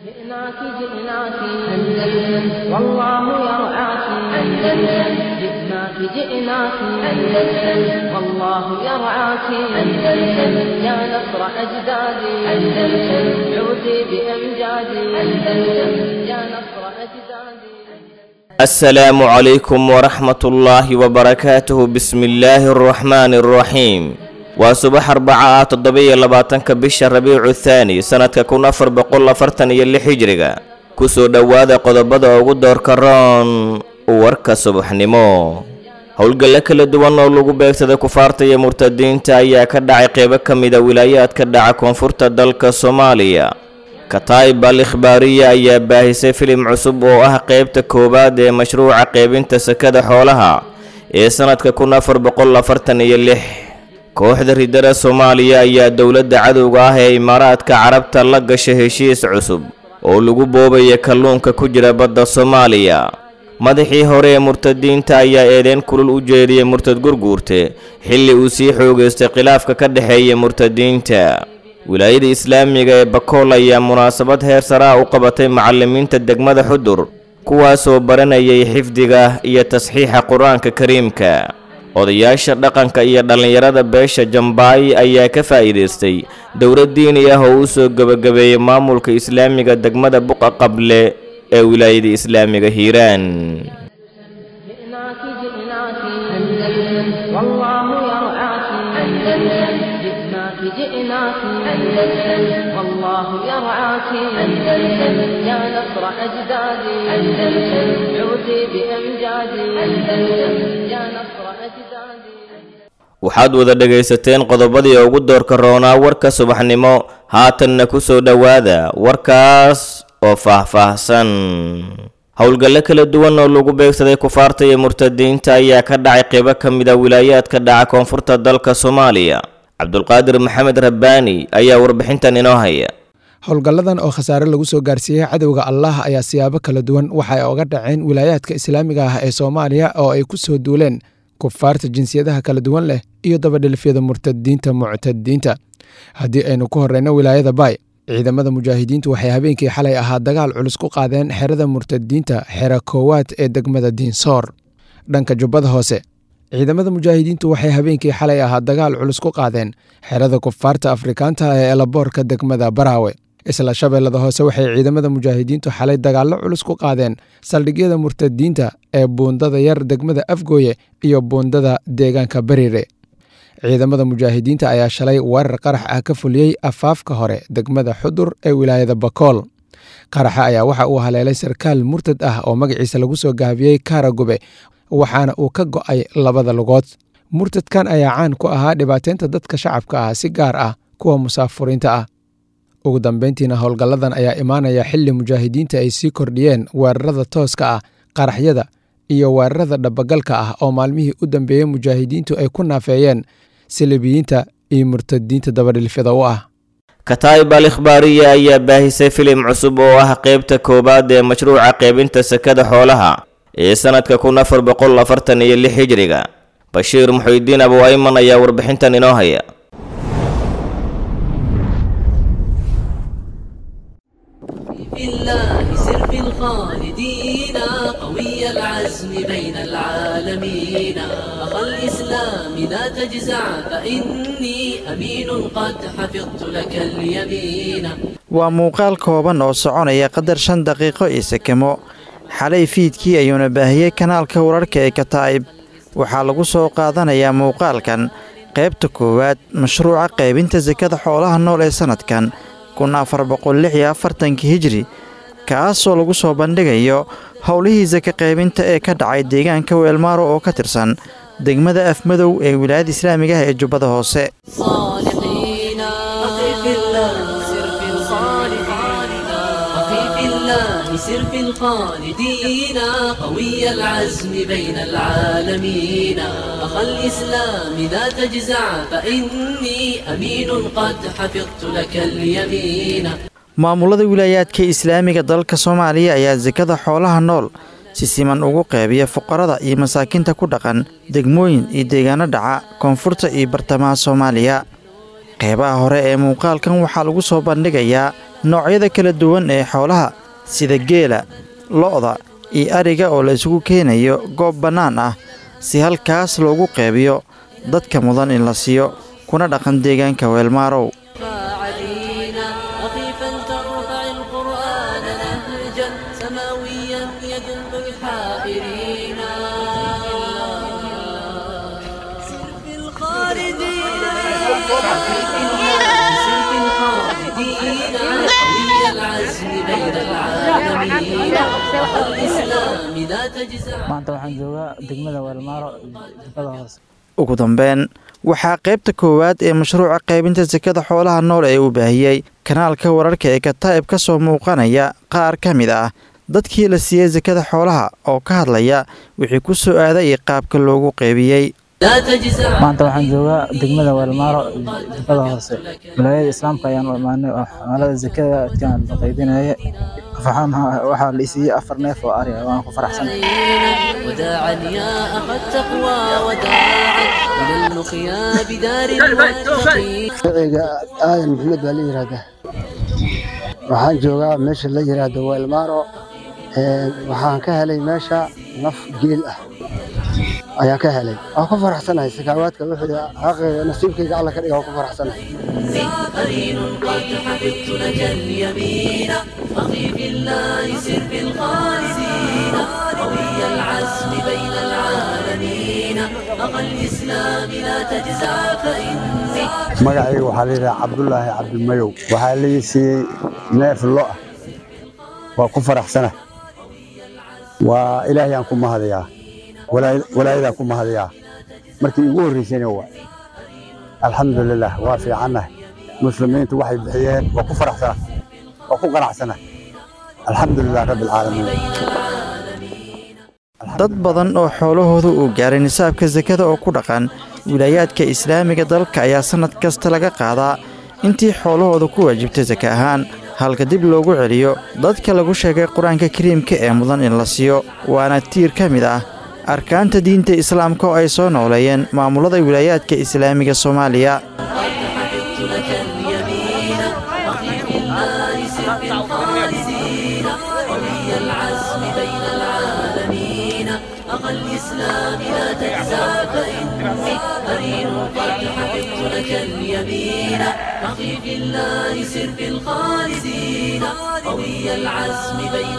جئناك جئناك أندلس والله يرعاك أندلس جئناك جئناك أندلس والله يرعاك أندلس يا نصر أجدادي أندلس عودي بأمجادي أندلس يا نصر أجدادي السلام عليكم ورحمة الله وبركاته بسم الله الرحمن الرحيم waa subax arbaca ah toddoba-iyo labaatanka bisha rabiicu thaani sanadka kun afar boqol afartan iyo lix hijriga kusoo dhowaada qodobada ugu doorka roon warka subaxnimo howlgallo kala duwan oo lagu beegsaday kufaarta iyo murtadiinta ayaa ka dhacay qeybo ka mida wilaayaadka dhaca koonfurta dalka soomaaliya kataib al ikhbaariya ayaa baahisay filim cusub oo ah qeybta koowaad ee mashruuca qeybinta sakada xoolaha ee sanadka kun afar boqol afartan iyo lix kooxda ridada soomaaliya ayaa dowladda cadowga ah ee imaaraadka carabta la gashay heshiis cusub oo lagu boobaya kalluunka ku jira badda soomaaliya madaxii hore ee murtadiinta ayaa eedeyn kulul u jeediyey murtad gurguurte xilli uu sii xoogaystay khilaafka ka dhexeeya murtadiinta wilaayada islaamiga ee bakool ayaa munaasabad heer saraa u qabatay macallimiinta degmada xudur kuwaasoo baranayay xifdiga iyo tasxiixa qur-aanka kariimka odayaasha dhaqanka iyo dhallinyarada beesha jambaay ayaa ka faa'iidaystay dowlad diini ah oo u soo gebagabeeyey maamulka islaamiga degmada buqa qable ee wilaayada islaamiga hiiraan جئناك جئناك أندلس والله يرعاك أندلس جئناك جئناك أندلس والله يرعاك أندلس يا نصر أجدادي أندلس عودي بأمجادي أندلس يا نصر أجدادي waxaad wada dhegaysateen qodobadii ugu doorka roonaa warka subaxnimo haatanna ku soo dhowaada warkaas oo faahfaahsan howlgallo kala duwan oo lagu beegsaday kufaarta iyo murtadiinta ayaa ka dhacay qeybo ka mida wilaayaadka dhaca koonfurta dalka soomaaliya cabdulqaadir maxamed rabbaani ayaa warbixintan inoo haya howlgalladan oo khasaare lagu soo gaarsiiyey cadowga allah ayaa siyaabo kala duwan waxay oga dhaceen wilaayaadka islaamiga ah ee soomaaliya oo ay ku soo duuleen kufaarta jinsiyadaha kala duwan leh iyo dabadhelifyada murtadiinta muctadiinta haddii aynu ku horeyno wilaayada baay ciidamada mujaahidiintu waxay habeenkii xalay ahaa dagaal culus ku qaadeen xerada murtadiinta xero koowaad ee degmada diinsoor dhanka jubbada hoose ciidamada mujaahidiintu waxay habeenkii xalay ahaa dagaal culus ku qaadeen xerada kufaarta afrikaanta ee elaboorka degmada baraawe isla shabeellada hoose waxay ciidamada mujaahidiintu xalay dagaallo culus ku qaadeen saldhigyada murtadiinta ee buundada yar degmada afgooye iyo buundada deegaanka bariire ciidamada mujaahidiinta ayaa shalay weerar qarax ah ka fuliyey afaafka hore degmada xudur ee wilaayada bakool qaraxa ayaa waxa uu haleelay sarkaal murtad ah oo magaciisa lagu soo gaabiyey kaaragube waxaana uu ka go'ay labada lugood murtadkan ayaa caan ku ahaa dhibaateynta dadka shacabka ah si gaar ah kuwa musaafuriinta ah ugu dambeyntiina howlgalladan ayaa imaanaya xilli mujaahidiinta ay sii kordhiyeen weerarada tooska ah qaraxyada iyo weerarada dhabagalka ah oo maalmihii u dambeeyey mujaahidiintu ay ku naafeeyeen silibiyiinta iyo murtadiinta dabadhilfyada u ah kataib al ikhbaariya ayaa baahisay filim cusub oo ah qeybta koowaad ee mashruuca qeybinta sakada xoolaha ee sanadka kun afar boqol afartan iyo lix hijriga bashiir muxuudiin abu ayman ayaa warbixintan inoo haya في الله سر في الخالدين قوي العزم بين العالمين أخا الإسلام لا تجزع فإني أمين قد حفظت لك اليمين waa muuqaal kooban oo soconaya qadar shan daqiiqo iyo sekemo xalay fiidkii ayuuna baahiyey kanaalka wararka ee kataa'ib waxaa lagu soo qaadanayaa muuqaalkan qaybta koowaad mashruuca qaybinta sakada xoolaha nool ee sannadkan kun afar boqol lix iyo afartankii hijri kaasoo lagu soo bandhigayo howlihii saka qaybinta ee ka dhacay deegaanka weelmaaro oo ka tirsan degmada afmadow ee wilaayada islaamiga ah ee jubbada hoose صالحين أخي في الله سر في الخالدين أخي في الله سر في الخالدين قوي العزم بين العالمين أخا الإسلام لا تجزع فإني أمين قد حفظت لك اليمين maamulada wilaayaadka islaamiga dalka soomaaliya ayaa sakada xoolaha nool si siman ugu qeybiya fuqarada iyo masaakiinta ku dhaqan degmooyin iyo deegaano dhaca koonfurta iyo bartamaha soomaaliya qeybaha hore ee muuqaalkan waxaa lagu soo bandhigayaa noocyada kala duwan ee xoolaha sida geela lo'da iyo ariga oo la isugu keenayo goob bannaan ah si halkaas loogu qeybiyo dadka mudan in la siiyo kuna dhaqan deegaanka weelmaarow علينا رخيفا ترفع القرآن نهجا سماويا يدل الحائرين سر في الخالدين سر في الخالدين قوي العزم بين العالمين الإسلام لا تجزع maanta waxaan joogaa degmada weelmaaro jubada hoose ugu dambeyn waxaa qaybta koowaad ee mashruuca qaybinta sakada xoolaha nool ee uu baahiyey kanaalka wararka ee kataa'ib ka soo muuqanaya qaar ka mid ah dadkii la siiyey sakada xoolaha oo ka hadlaya wixii ku soo aaday iyo qaabka loogu qaybiyey لا تجزع maanta waxaan joogaa degmada weelmaaro jubada hoose wilaayada islaamka ayaan u imaanay oo xamaalada zakada adkaan la qaybinaya waxaa la isiiyey afar neef oo ari ah waan ku faraxsan وداعا يا أخا التقوى وداعا إلى اللقيا بدار المتقين magaciga aadan maxamed baa la yidhaahdaa waxaan joogaa meesha la yidhaahdo weelmaaro Ee, waxaan ka helay meesha naf geel ah ayaan ka helay waan ku faraxsanahay sakaawaadka wixii xaqayga nasiibkayga alla ka dhiga waan ku faraxsanahay قرين قد حفظت لك اليمين أخي في الله سر في الخالدين قوي العزم بين العالمين أخا الإسلام لا تجزع فإني magacayga waxaa la yidhaha cabdulaahi cabdimayow waxaa la ii siiyey neef lo ah waa ku faraxsana waa ilaahayaan ku mahadayaa walaa- walaayadaan ku mahadayaa markii igu horreysayna waa alxamdulilah waa fiicannahay muslimiintu waxay bixiyeen waa ku faraxsana waa ku qanacsana alxamdulilah rabbi alcaalamiin dad badan oo xoolahooda uu gaaray nisaabka sakada oo ku dhaqan wilaayaadka islaamiga dalka ayaa sannad kasta laga qaadaa intii xoolahooda ku waajibtay saka ahaan halka dib loogu celiyo dadka lagu sheegay qur-aanka kariimka ee mudan in la siiyo waana tiir ka mid ah arkaanta diinta islaamka oo ay soo nooleeyeen maamulada wilaayaadka islaamiga soomaaliya حفظت لك اليمين أخي في الله سر في الخالدين قوي العزم بين العالمين أخا الإسلام لا تجزع فإني قرين قد حفظت لك اليمين أخي في الله سر في الخالدين قوي العزم بين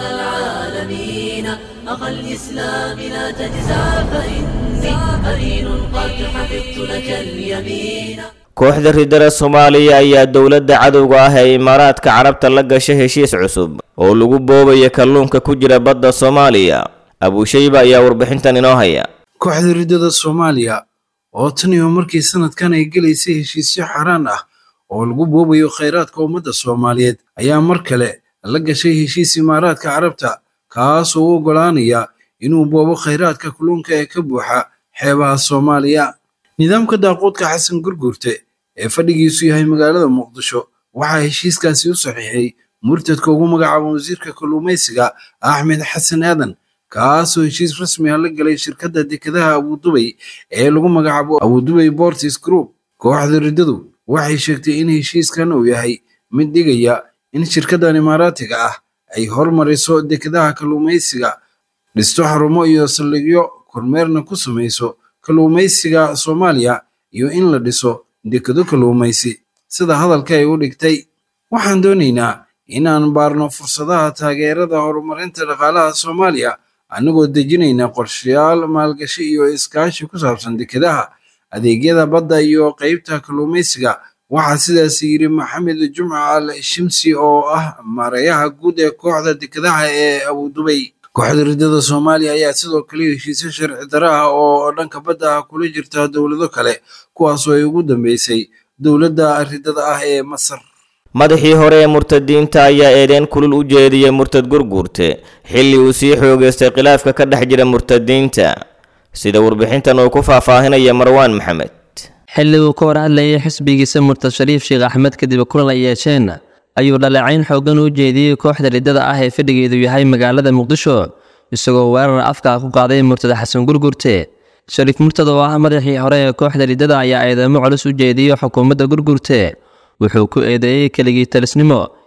العالمين أخا الإسلام لا تجزع فإني قرين قد حفظت لك اليمين kooxda ridada soomaaliya ayaa dowladda cadowga ah ee imaaraadka carabta la gashay heshiis cusub oo lagu boobaya kalluunka ku jira badda soomaaliya abuushayba ayaa warbixintan inoo haya kooxda ridada soomaaliya oo tan iyo markii sanadkan ay gelaysay heshiisyo xaraan ah oo lagu boobayo khayraadka ummadda soomaaliyeed ayaa mar kale la gashay heshiis imaaraadka carabta kaasoo u oggolaanaya inuu boobo khayraadka kalluunka ee ka buuxa xeebaha soomaaliya nidaamka daaquudka xasan gurgurte ee fadhigiisu yahay magaalada muqdisho waxaa heshiiskaasi u saxiixay murtadka ugu magacaaba wasiirka kalluumaysiga axmed xasan aadan kaasoo heshiis rasmi ah la galay shirkadda dekedaha abudubay ee lagu magacaabo abudubay bortis group kooxda riddadu waxay sheegtay in heshiiskan uu yahay mid dhigaya in shirkaddan imaaraatiga ah ay hormariso dekedaha kalluumaysiga dhisto xarumo iyo saldhigyo kormeerna ku samayso kalluumaysiga soomaaliya iyo in la dhiso dekedo kalluumaysi sida hadalka ay u dhigtay waxaan doonaynaa inaan baarno fursadaha taageerada horumarinta dhaqaalaha soomaaliya annagoo dejinayna qorshayaal maalgashi iyo iskaashi ku saabsan dekedaha adeegyada badda iyo qaybta kalluumaysiga waxaa sidaas yidhi maxamed jumca al shimsi oo ah maareeyaha guud ee kooxda dekedaha ee abudubay kooxda ridada soomaaliya ayaa sidoo kale heshiisyo sharci daro ah oo dhanka badda ah kula jirta dowlado kale kuwaasoo ay ugu dambeysay dowladda ridada ah ee masar madaxii hore ee murtadiinta ayaa eedeyn kulul u jeediyey murtad gurguurte xilli uu sii xoogaystay khilaafka ka dhex jira murtadiinta sida warbixintan uu ku faahfaahinaya marwaan maxamed xilli uu ka war hadlayay xisbigiisa murtad shariif sheekh axmed kadib kulan ay yeesheen ayuu dhaleecayn xooggan u jeediyey kooxda riddada ah ee fadhigeedu yahay magaalada muqdisho isagoo weerar afka ku qaaday murtada xasan gurgurte shariif murtad oo ah madaxii hore ee kooxda riddada ayaa eedeymo culus u jeediyey xukuumadda gurgurte wuxuu ku eedeeyey keligii talisnimo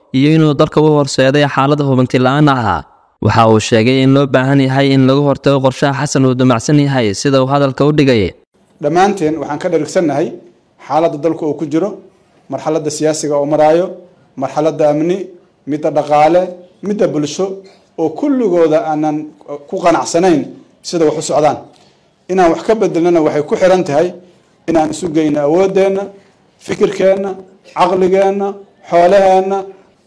iyo inuu dalka u horseeday xaalada hubanti la-aan ah waxa uu sheegay in loo baahan yahay in lagu hortago qorshaha xasan uu damacsan yahay sida uu hadalka u dhigay dhammaanteen waxaan ka dharigsannahay xaaladda dalka uu ku jiro marxaladda siyaasiga oo maraayo marxaladda amni midda dhaqaale midda bulsho oo kulligooda aanan ku qanacsanayn sida wax u socdaan inaan wax ka bedelnana waxay ku xiran tahay inaan isu geyno awooddeenna fikirkeenna caqligeenna xoolaheenna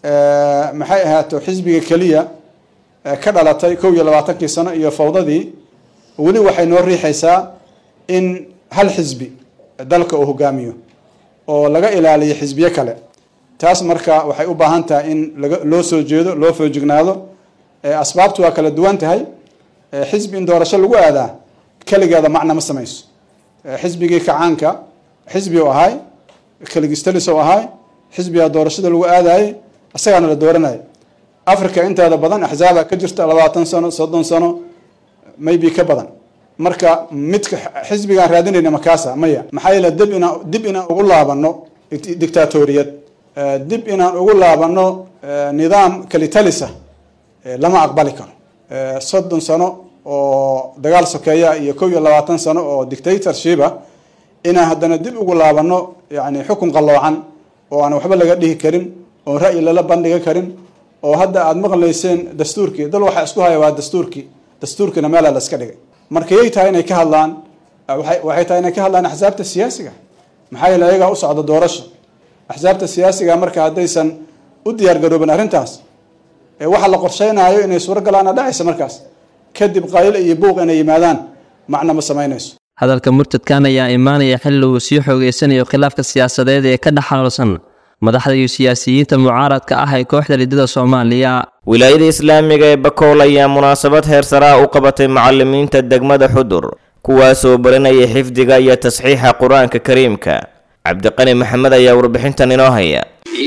maxay ahaato xisbiga keliya ka dhalatay kow iyo labaatankii sano iyo fawdadii weli waxay noo riixaysaa in hal xisbi dalka uu hogaamiyo oo laga ilaaliyo xisbiyo kale taas marka waxay u baahan tahay in laga loo soo jeedo loo foojignaado asbaabtu waa kala duwan tahay xisbi in doorasho lagu aadaa keligeeda macna ma samayso xisbigii kacaanka xisbi u ahay keligistalis u ahay xisbiga doorashada lagu aadayay isagaana la dooranaya africa inteeda badan axzaaba ka jirta labaatan sano soddon sano maybe ka badan marka midka xisbigaan raadinayna makaasa maya maxaa yeele dib inaan dib inaan ugu laabano dictatoriyad dib inaan ugu laabano nidaam kalitalisa lama aqbali karo soddon sano oo dagaal sokeeya iyo kow iyo labaatan sano oo dictatorshipa inaan haddana dib ugu laabano yani xukun qalloocan oo aan waxba laga dhihi karin oo ra'yi lala bandhiga karin oo hadda aada maqlayseen dastuurkii dal waxaa isku haya waa dastuurkii dastuurkiina meelaa la iska dhigay marka yay tahay inay ka hadlaan waxay tahay inay ka hadlaan axsaabta siyaasiga maxaa yeele ayagaa u socda doorasho axsaabta siyaasiga marka haddaysan u diyaar garoobin arrintaas waxa la qorsheynaayo inay suuro galaana dhacaysa markaas kadib qayl iyo buuq inay yimaadaan macna ma samaynayso hadalka murtadkan ayaa imaanaya xilli uu sii xoogeysanayo khilaafka siyaasadeed ee ka dhex xaloolsan madaxda iyo siyaasiyiinta mucaaradka ah ee kooxda lidada soomaaliya wilaayada islaamiga ee bakool ayaa munaasabad heer saraa u qabatay macalimiinta degmada xudur kuwaasoo barinaya xifdiga iyo tasxiixa qur-aanka kariimka cabdiqani maxamed ayaa warbixintan inoo haya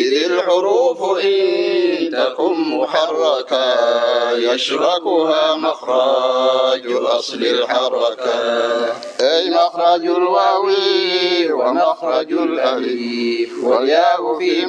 تكن محركا يشركها مخرج أصل الحركة أي مخرج الواو ومخرج الألف والياء في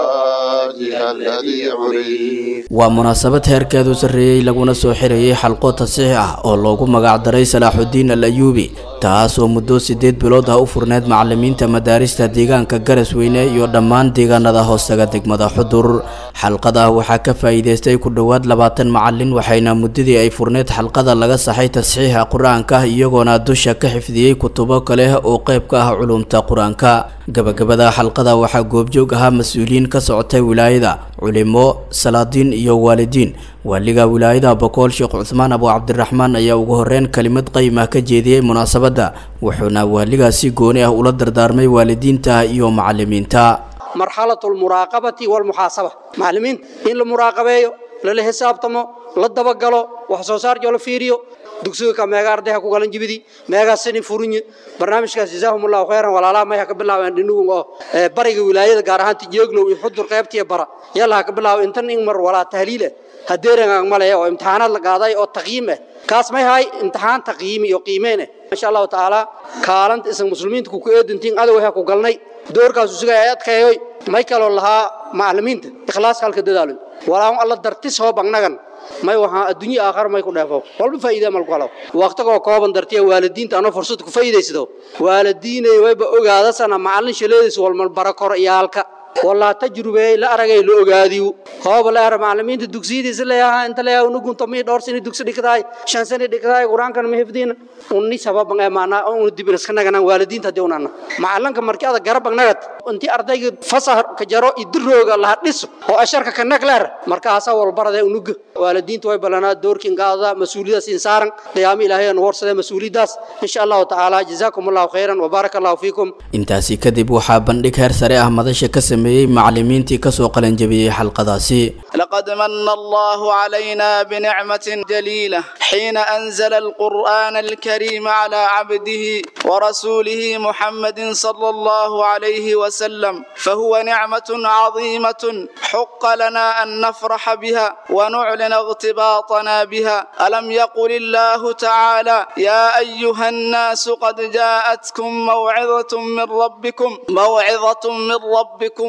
مخرجها الذي عرف waa munaasabad heerkeedu sarreeyey laguna soo xirayay xalqo tasiix ah oo loogu magacdaray salaaxudiin al ayuubi taas oo muddo siddeed bilood ah u furneyd macalimiinta madaarista deegaanka garasweyne iyo dhammaan deegaanada hoostaga degmada xudur xalqada waxaa ka faa'iidaystay ku dhowaad labaatan macalin waxayna muddadii ay furneyd xalqada laga saxay tasxiixa qur-aanka iyagoona dusha ka xifdiyey kutubo kale oo qayb ka ah culumta qur-aanka gabagabada xalqada waxaa goobjoog ahaa mas-uuliyiin ka socotay wilaayada culimo salaadiin iyo waalidiin waaliga wilaayada bokool sheekh cuthmaan abu cabdiraxmaan ayaa ugu horeyn kelimad qayim ah ka jeediyey munaasabadda wuxuuna waaligaasi gooni ah ula dardaarmay waalidiinta iyo macalimiinta marxalatu almuraaqabati walmuxaasaba macallimiinta in la muraaqabeeyo lala xisaabtamo la dabagalo wax soo saarjo la fiiriyo dugsiga ka meega ardayha ku galan jibidi meegaa sini furinye barnaamijkaas jazaahumullahu khayran walaalaha may ha ka bilaabeen dhinugun oo bariga wilaayada gaar ahaan tijeeglow iyo xudur qaybtiya bara yalla ha ka bilaabo intan in mar walaa tahliile hadeerangaan male oo imtixaanaad la qaaday oo taqyiim ah kaas may hay imtixaan taqyiim iyo qiimeyn ah insha allahu tacaala kaalanta isan muslimiinta ku eedintiin adow ha ku galnay doorkaas usuga ay adkaeyoy may kaloo lahaa macallimiinta ikhlaas halka dadaalo walaa alla dartis hoo bagnagan may waxaa adduunyo aakhar may ku dheefo walba faa'iida mal kalo waqtigoo kooban dartiya waalidiinta anoo fursad ku faa'iidaysado waalidiinay wayba ogaadasana macallin shaleediis walmal barakor iyaalka والله تجربة لا أرجع له أجاديو هو ولا أرى معلمين تدكسي دي سلا أنت لا ونقول تمي دور سنة دكسي دكتاي شان سنة دكتاي قرآن كان مهفدين وني سبب بعه معنا ونودي بنسخنا كنا والدين تديوننا معلم كمركي هذا جرب بعنات أنت أرضي فصح كجرو يدرو الله نس هو أشارك كنا كلار مركا هسا والبرد ونق والدين توي بلنا دور كين قاضي مسؤولية إنسان قيام إلهي نور سده مسؤولية داس إن شاء الله تعالى جزاكم الله خيرا وبارك الله فيكم intaasi kadib waxaa bandhig heer sare ah madasha ka sameeyey macalimiintii kasoo qalanjabiyey xalqadaasi لقد من الله علينا بنعمة جليلة حين أنزل القرآن الكريم على عبده ورسوله محمد صلى الله عليه وسلم فهو نعمة عظيمة حق لنا أن نفرح بها ونعلن اغتباطنا بها ألم يقل الله تعالى يا أيها الناس قد جاءتكم موعظة من ربكم موعظة من ربكم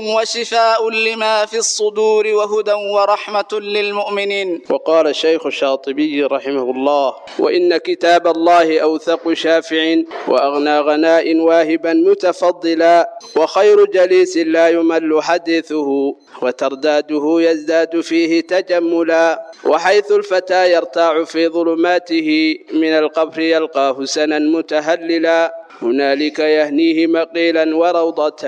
وشفاء لما في الصدور وهدى ورحمة للمؤمنين وقال الشيخ الشاطبي رحمه الله وإن كتاب الله أوثق شافع وأغنى غناء واهبا متفضلا وخير جليس لا يمل حديثه وترداده يزداد فيه تجملا وحيث الفتى يرتاع في ظلماته من القبر يلقاه سنا متهللا هنالك يهنيه مقيلا وروضة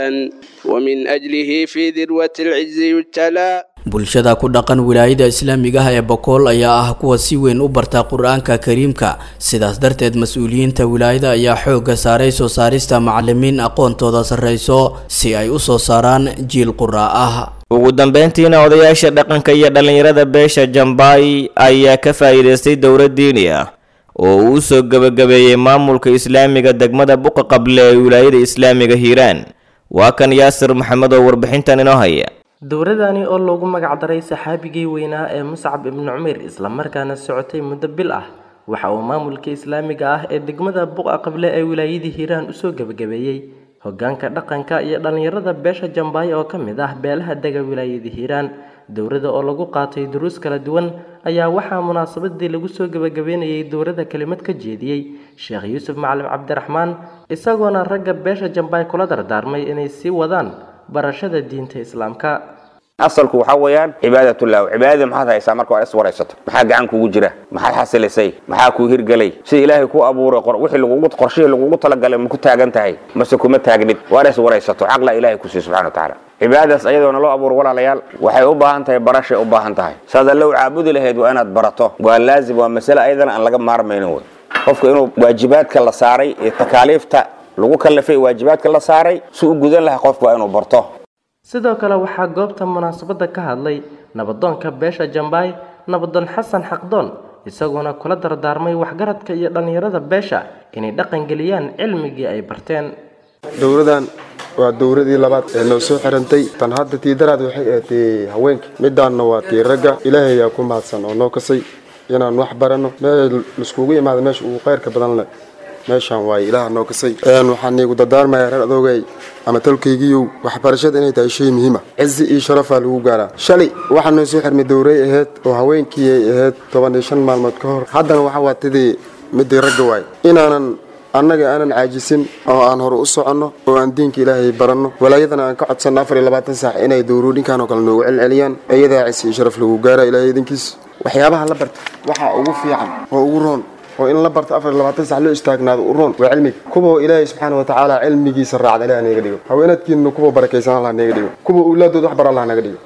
ومن أجله في ذروة العز يجتلى bulshada ku dhaqan wilaayada islaamiga ah ee bokool ayaa ah kuwa si weyn u barta qur-aanka kariimka sidaas darteed mas-uuliyiinta wilaayada ayaa xoogga saaray soo saarista macalimiin aqoontooda sarreyso si ay u soo saaraan jiil quraa ah ugu dambeyntiina odayaasha dhaqanka iyo dhallinyarada beesha jambaay ayaa ka faa'iidaystay dowlad diini ah oo uu soo gebagabeeyey maamulka islaamiga degmada buqa qable ee wilaayada islaamiga hiiraan waa kan yaasir maxamed oo warbixintan inoo haya dowladani oo loogu magacdaray saxaabigii weynaa ee muscab ibnu cumeyr islamarkaana socotay muddo bil ah waxa uu maamulka islaamiga ah ee degmada buqa qable ee wilaayadii hiiraan usoo gebagabeeyey hogaanka dhaqanka iyo dhallinyarada beesha jambaay oo ka mid ah beelaha dega wilaayadii hiiraan dowladda oo lagu qaatay duruus kala duwan ayaa waxaa munaasabadii lagu soo gebagabeynayay dowladda kelimad ka jeediyey sheekh yuusuf macalin cabdiraxmaan isagoona ragga beesha jambaay kula dardaarmay inay sii wadaan barashada diinta islaamka asalku waxaa weeyaan cibaadatullah cibaadada maxaad haysaa marka waa is waraysato maxaa gacan kugu jira maxaad xasilisay maxaa kuu hirgelay sida ilaahay ku abuuray wixii lagugu qorshihii lagugu talagalay ma ku taagan tahay mase kuma taagnid waa is waraysato xaqla ilaahay ku siiy subxana wa tacaala cibaadadaas ayadoona loo abuuro walaalayaal waxay u baahan tahay barashay u baahan tahay saad allow caabudi lahayd waa inaad barato waa laazim waa masale ayadana aan laga maarmaynin wey qofka inuu waajibaadka la saaray iyo takaaliifta lagu kallifay waajibaadka la saaray si u gudan lahaa qofka waa inuu barto sidoo kale waxaa goobta munaasabadda ka hadlay nabadoonka beesha jambaay nabadoon xasan xaqdoon isagoona kula dardaarmay waxgaradka iyo dhallinyarada beesha inay dhaqangeliyaan cilmigii ay barteen dowladan waa dowladii labaad ee noo soo xirantay tan hadda tii daraad waxay ahayd haweenka midaanna waa tii ragga ilaahay ayaa ku mahadsan oo noo kasay inaan wax baranno meel laiskugu imaada meesha ugu khayrka badan leh meeshaan waaye ilaaha noo kasay waxaan iigu dardaarmayaa reer adoogay ama tolkaygiiyow waxbarashada inay tahay shay muhiima cizi iyo sharafaa lagu gaaraa shalay waxaa noo soo xirmay dowray ahayd oo haweenkii ay ahayd toban iyo shan maalmood ka hor haddana waxa waa tidii midii ragga waay inaanan annaga aanan caajisin oo aan hore u soconno oo aan diinka ilaahay baranno walaayadana aan ka codsanno afar iyo labaatan saac inay dowruudhinkan oo kale noogu celceliyaan iyadaa cisi iyo sharaf lagu gaara ilaahay idinkiis waxyaabaha la barta waxaa ugu fiican oo ugu roon oo in la barto afar iyo labaatan sac loo istaagnaado u roon waa cilmiga kuwa ilaahay subxaana wa tacaala cilmigiisa raacda ilaah naga dhigo haweenadkiina kuwa barakaysan allah naga dhigo kuwa owlaadooda wax bar allah naga dhigo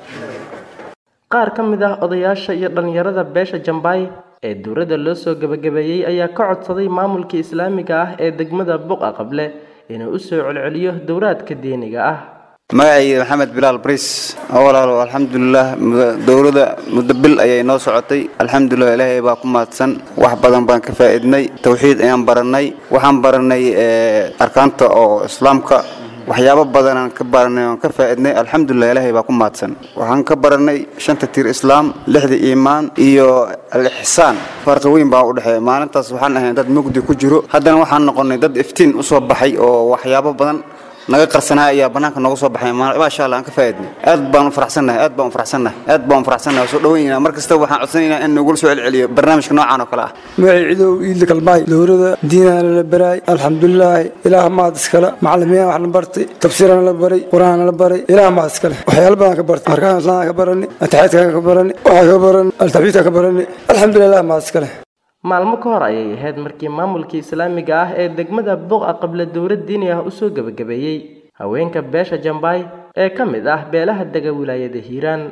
qaar ka mid ah odayaasha iyo dhallinyarada beesha jambaay ee dowladda loo soo gebagabeeyey ayaa ka codsaday maamulka islaamiga ah ee degmada buqa qable inuu u soo celceliyo dowlaadka diiniga ah magacayga maxamed bilaal bris walaalo alxamdulilah dowladda muddo bil ayay noo socotay alxamdulilah ilaahay baa ku mahadsan wax badan baan ka faa'iidnay tawxiid ayaan barannay waxaan barannay arkaanta oo islaamka waxyaabo badanaan ka baranay oon ka faa'iidnay alxamdulilah ilaahay baa ku mahadsan waxaan ka barannay shanta tiir islaam lixda iimaan iyo al-ixsaan farqi weyn baa u dhexeeya maalintaas waxaan ahayn dad mugdi ku jiro haddana waxaan noqonnay dad iftiin u soo baxay oo waxyaabo badan naga qarsanaa ayaa banaanka nooga soo baxay maasha allah aan ka faa'iidnay aad baan u faraxsannahay aad baan u faraxsannahay aad baan u faraxsannahay soo dhaweynayna mar kasta waxaan codsanaynaa in nagula soo celceliyo barnaamijka noocan oo kale ah magacay cidow iidla kalbaay dowladda diinana la baraay alxamdulilaahi ilaah maad iskale macalimiin wax la bartay tafsiirana la baray qur-aanna la baray ilaah maad iskale waxyaalo badan ka bartay arkaan islaamka ka barani ataxiidka ka barani waxaa ka barani altaxbiidka ka barani alxamdulilah maad iskale maalmo ka hor ayay ahayd markii maamulka islaamiga ah ee degmada buqa qable dowlad diini ah usoo gebagabeeyey haweenka beesha jambaay ee ka mid ah beelaha dega wilaayada hiiraan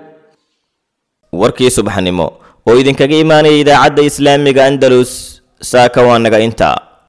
warkii subaxnimo oo idinkaga imaanaya idaacadda islaamiga andalus saaka waa naga intaa